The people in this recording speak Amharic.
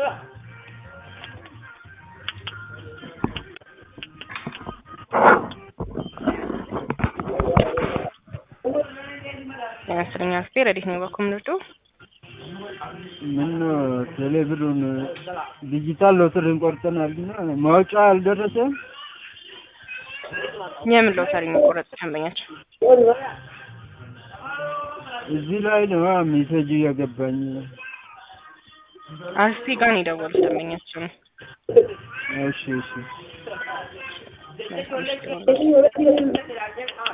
የአስረኛ ክፍል ረዲት ነው በኮምንዶ ምን ቴሌብሩን ዲጂታል ሎተሪን ቆርጠናል እና ማውጫ አልደረሰም። የምን ሎተሪ ነው ቆረጥ ደንበኛቸው? እዚህ ላይ ነው ሜሴጅ እያገባኝ አርሲ ጋር ነው የደወሉት ደንበኛቸው ነው። እሺ እሺ